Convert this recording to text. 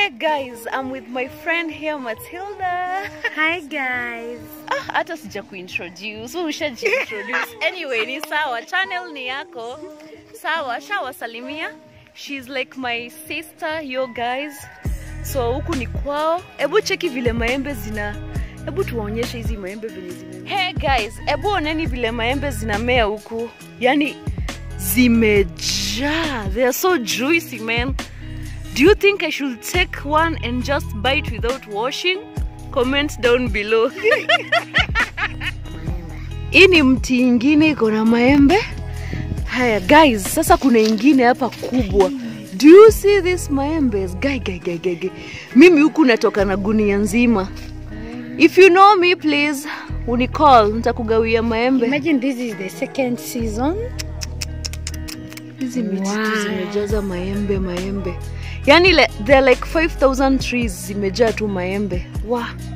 guys, I'm with my friend here Matilda. Hi guys. Ah, hata sija kuintroduce, wewe ushajiintroduce. Anyway, ni sawa, channel ni yako. Sawa, shawasalimia. She's like my sister, yo guys. So huku ni kwao. Hebu cheki vile maembe zina Hebu tuwaonyeshe hizi maembe vile zimemea. Hey guys, hebu oneni vile maembe zinamea huku. Yaani zimejaa. They are so juicy, man. Do you think I should take one and just bite without washing? Comment down below. Hii ni mti ingine iko na maembe. Haya guys, sasa kuna ingine hapa kubwa. Do you see this maembes? Guy, guy, guy, guy, guy. Mimi huku natoka na gunia nzima. If you know me please, unicall, nitakugawia maembe. Imagine this is the second season. Hizi miti tu Wow. zimejaza maembe maembe. Yaani le, there are like 5000 trees zimejaa tu maembe. Wow.